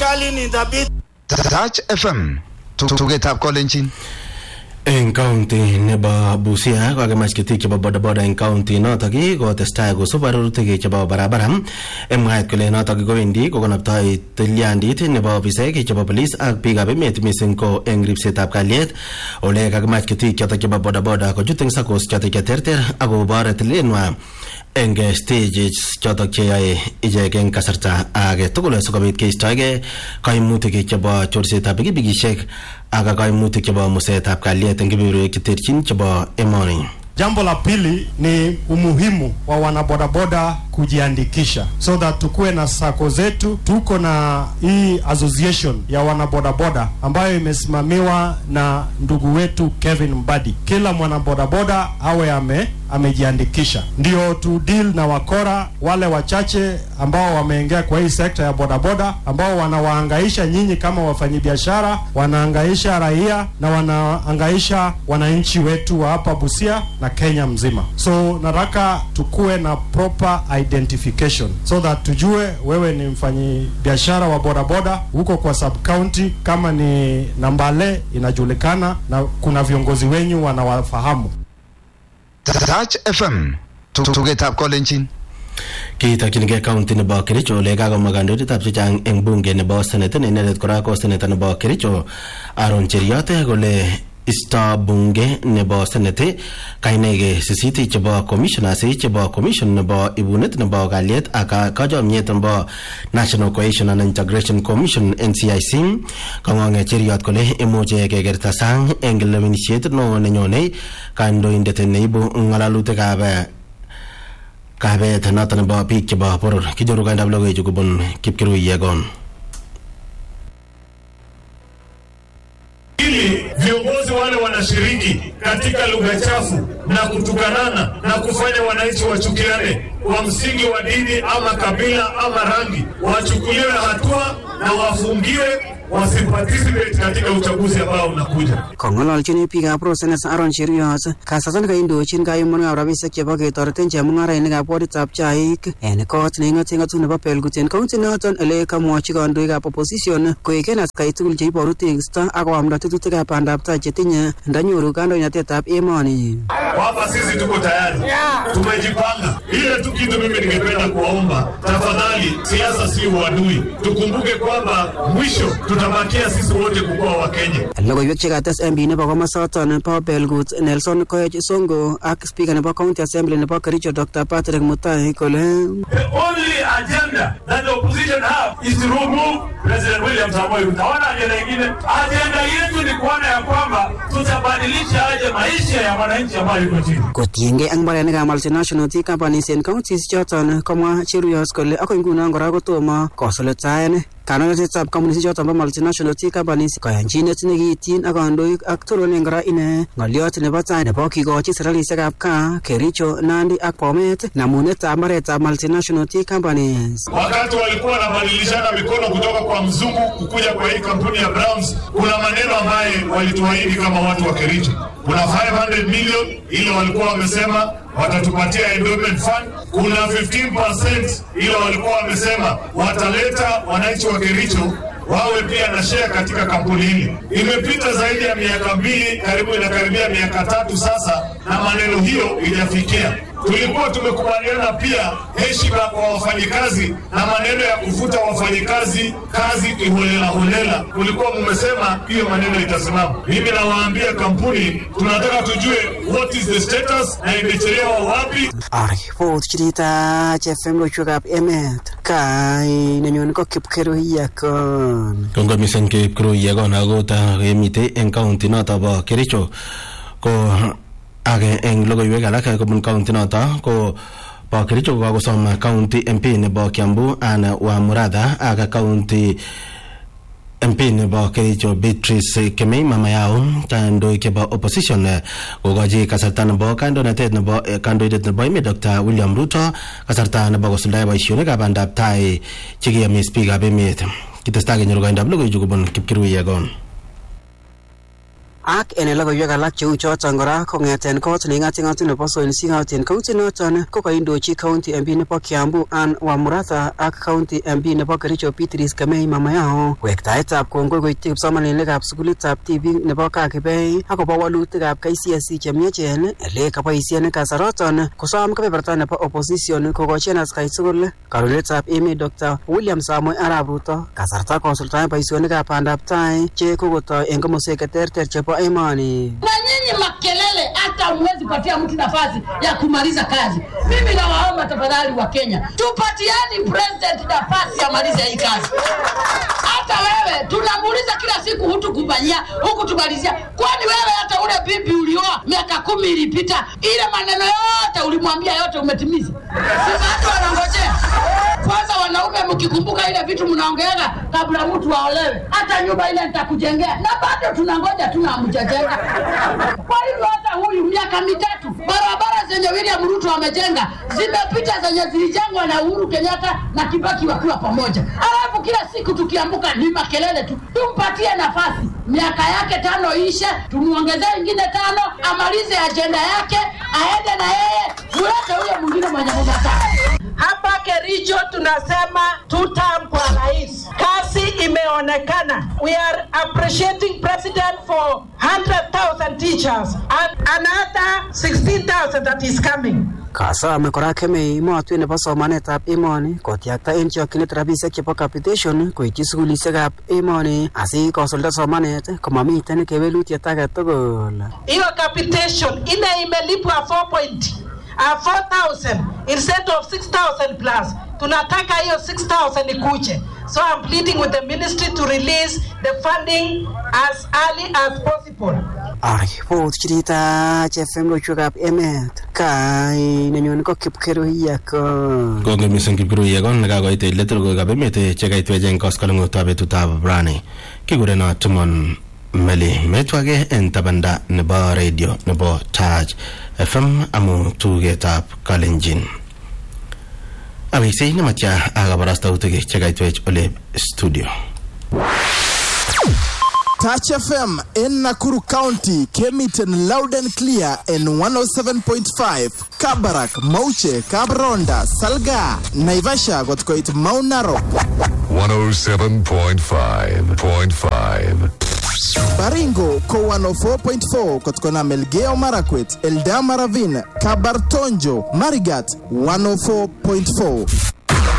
serikali ni dhabiti. Touch FM tugetab kolenjin eng county nebo Busia kokakimach ketik chebo bodaboda eng county notok kotestai kosub arorutik chebo barabara eng mwaet kole notok kowendi kokonoptoi tilyandit nebo ofisaek chebo polis ak biikab emet mising ko eng ripsetab kalyet ole kakimach ketik chotok chebo bodaboda kochut eng sakos chotok cheterter akobor tilenwa eng stages chotok cheyoe ichek eng kasarta age tugul sikobit keistoegei kaimutik chebo chorsetab pikipikishek ak kaimutik chebo musetab kalyet eng kebeberwek cheterchin chebo emoni Jambo la pili ni umuhimu wa wanabodaboda kujiandikisha so that tukuwe na sako zetu. Tuko na hii association ya wanabodaboda ambayo imesimamiwa na ndugu wetu Kevin Mbadi. Kila mwanabodaboda awe ame amejiandikisha, ndio tu deal na wakora wale wachache ambao wameingia kwa hii sekta ya bodaboda, ambao wanawaangaisha nyinyi kama wafanyabiashara, wanaangaisha raia na wanaangaisha wananchi wetu wa hapa Busia na Kenya mzima. So nataka tukuwe na proper identification so that tujue wewe ni mfanyi biashara wa bodaboda huko kwa sub county, kama ni Nambale inajulikana na kuna viongozi wenyu wanawafahamu. Touch FM tugetab kolenjin kitokchinigei county nebo Kericho ole kakomwa kandoindetab chechang eng bunge nebo senate ne inendet kora ko seneta nebo Kericho Aaron Cheriot kole isto bunge nebo senate kainaike sisit chebo commissioners chebo commission nebo ibunet nebo kalyet ak kachomyet nebo national cohesion and integration commission ncic kang'ong'e cheriot kole imuche kekerta sang eng lewenisiet neo nenyone kandoindet neibu ng'alalutikab kabet noto nebo biik chebo boror kinyoru kaindab logoichu kobun kipkirui yegon ili viongozi wale wanashiriki katika lugha chafu na kutukanana na kufanya wananchi wachukiane kwa msingi wa dini ama kabila ama rangi, wachukuliwe hatua na wafungiwe wasiparticipate katika uchaguzi ambao unakuja. Kong'ololchin biikab Rosenes Aaron Cheriot kasarta nekaindochin kayumunekab rabisiek chebo ketoreten chemung'arainikab woditab chaik en kot neing'oten ng'atutik nebo Belgut en kaunti noton ele kamwochi kandoikab opposition koeken atkai tugul cheiboru tekisto ak koamda tetutikab bandab tai chetinye ndanyoru kandoinatetab emoni. Kwamba sisi tuko tayari, tumejipanga. Ile tu kitu mimi ningependa kuwaomba, tafadhali, siasa si uadui. Tukumbuke kwamba mwisho tutabakia sisi wote kukuwa Wakenya. Logoiwek chekates MP nebo komosoton bo Belgut Nelson Koech Songo ak speaker nebo county assembly nebo Kericho Dr. Patrick Mutai kole The only agenda that the opposition have is to remove President William Samoei Ruto. Hawana ajenda ingine. Ajenda yetu ni kuona ya kwamba tutabadilisha aje maisha ya wananchi ambayo yuko chini. kotiengei ak mbarenikab multinational tea companies en counties choton komwa Cheruiyot kole akoi ngunon kora kotomo kosulitaen kandoinatetab kampunisiek choton bo multinational tea companies koyanchinet nekiityin ak kandoik ak toronen kora ine ng'olyot nebo tai nebo kikochi serikalisiekab kaa Kericho Nandi ak Bomet namunetab mbaretab multinational tea companies Wakati walikuwa wanabadilishana mikono kutoka kwa mzungu kukuja kwa hii kampuni ya Browns, kuna maneno ambaye walituahidi kama watu wa Kericho. Kuna 500 million ile walikuwa wamesema watatupatia endowment fund. Kuna 15% ile walikuwa wamesema wataleta wananchi wa Kericho wawe pia na share katika kampuni hili. Imepita zaidi ya miaka mbili, karibu inakaribia miaka tatu sasa, na maneno hiyo ijafikia. Tulikuwa tumekubaliana pia heshima kwa wafanyikazi na maneno ya kufuta wafanyikazi kazi kiholela holela. Kulikuwa mumesema hiyo maneno itasimama. Mimi nawaambia kampuni, tunataka tujue what is the status na imechelewa wapi. aripot chirita FM loiwekab emet kai nenyone ko Kipkerui yakon kongoi mising kipkirui yegon akota kemitei eng county noto bo Kericho ko age eng logoiwek alak kobun county noto ko bo Kericho ko kakosom county MP nebo Kiambu Anne Wamuratha ak county MP nebo Kericho Beatrice Kemei mama yao kandoik chebo opposition eh, kokochi kasarta nebo kandoinatet nebo eh, kandoindet nebo emet Dr. William Ruto kasarta nebo kosuldae boisionikab bandab tai chekiyomis biikab emet kitestai kenyoru koindab logoichu kobun Kipkirui Yegon ak en logoiwek alak cheu choton kora kong'eten kot neking'ating'ati nebo Soil Sing'at en kaunti noton ko kaindochi county MP nebo Kiambu Ann Wamuratha ak county MP nebo Kericho Beatrice Kemei Mamayao wektaetab kongoi koityi kipsomaninikab sukulitab tibik nebo Kakibei akobo walutikab KCSE chemiachen ele kaboisien kasaroton kosom kebeberta nebo opposition kokochi askai tugul karunetab emet Dr. William Samoei Arap Ruto kasarta kosuldaen boisionikab bandab tai che kokotoi en komoswek cheterter chebo emoni na nyinyi makelele, hata hamwezi patia mtu nafasi ya kumaliza kazi. Mimi nawaomba tafadhali wa Kenya, tupatiani president nafasi amalize hii kazi. Hata wewe tunamuuliza kila siku, hutukufanyia hukutumalizia. Kwani wewe hata ule bibi ulioa miaka kumi ilipita, ile maneno yote ulimwambia yote umetimiza? Si watu wanangojea kwanza wanaume mkikumbuka ile vitu mnaongeaga kabla mtu aolewe, hata nyumba ile nitakujengea, na bado tunangoja tu na hamjajenga. Kwa hivyo hata huyu miaka mitatu, barabara zenye William Ruto amejenga zimepita zenye zilijengwa na Uhuru Kenyatta na Kibaki wakiwa pamoja, alafu kila siku tukiambuka ni makelele tu. Tumpatie nafasi, miaka yake tano ishe, tumuongezee ingine tano, amalize ajenda yake, aende na yeye, mulete huyo mwingine mwenye mnataka. Hapa Kericho tunasema tutam kwa rais, kazi imeonekana. We are appreciating president for 100,000 teachers and another 16,000 that is coming. kasome kora kemei emotwek nebo somanetab emoni kotyakta en chokyinet rabisiek chebo capitation koityi sukulisiekab emoni asikosulda somanet komamiten kewelutiet age tugul Hiyo capitation ile imelipwa 4 point uh, 4,000 instead of 6,000 plus. Tunataka hiyo 6,000 ikuje. So I'm pleading with the ministry to release the funding as early as possible. aripot chirita chefem loiwekab emet kai nenyone ko kipkeruiyako Konge mising kipkurui kon nekakoit let logoiwekab emet chekaitwech eng koskoleng'utab betutab rani kikureno Timon Meli metwake en tabanda nebo radio nebo Taj FM amu tugetab Kalenjin aweksei nematya akabarastautik chekaitwech ole studio Touch FM in Nakuru County came it in loud and clear in 107.5. Kabarak, Mauche, Kabronda, Salga, Naivasha got quite Mount Narok. 107.5.5. Baringo ko 104.4 kutokana Melgeo Marakwet, Eldama Ravine, Kabartonjo, Marigat 104.4.